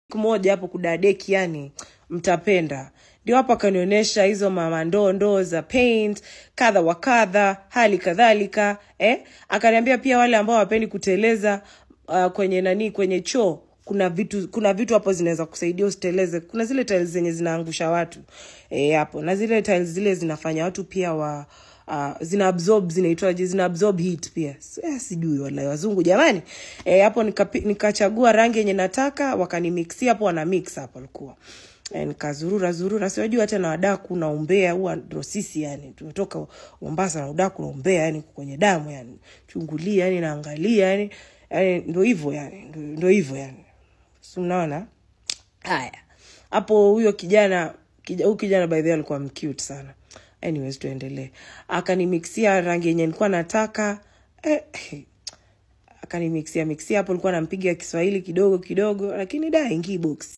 siku moja hapo kudadeki yani mtapenda ndio hapo akanionyesha hizo mamandoo ndoo za paint kadha wa kadha hali kadhalika eh? akaniambia pia wale ambao wapendi kuteleza uh, kwenye nani kwenye choo kuna vitu kuna vitu hapo zinaweza kusaidia usiteleze kuna zile tiles zenye zinaangusha watu eh, hapo na zile tiles zile zinafanya watu pia wa uh, zina absorb zinaitwaje zina absorb heat pia eh, sijui wala wazungu jamani eh, hapo nikapi- nikachagua rangi yenye nataka wakanimixia hapo wana mix hapo alikuwa eh, nikazurura zurura siwajua tena wadaku na umbea huwa ndo sisi yani tumetoka mombasa na udaku na umbea yani kwenye damu yani chungulia yani naangalia yani yani ndo hivyo yani ndo- ndo hivyo yani si mnaona haya hapo huyo kijana kija- huyu kijana by the way alikuwa mcute sana anyways tuendelee akanimixia rangi yenye nilikuwa nataka eh, akanimixia mixia hapo nilikuwa nampiga kiswahili kidogo kidogo lakini da ingii box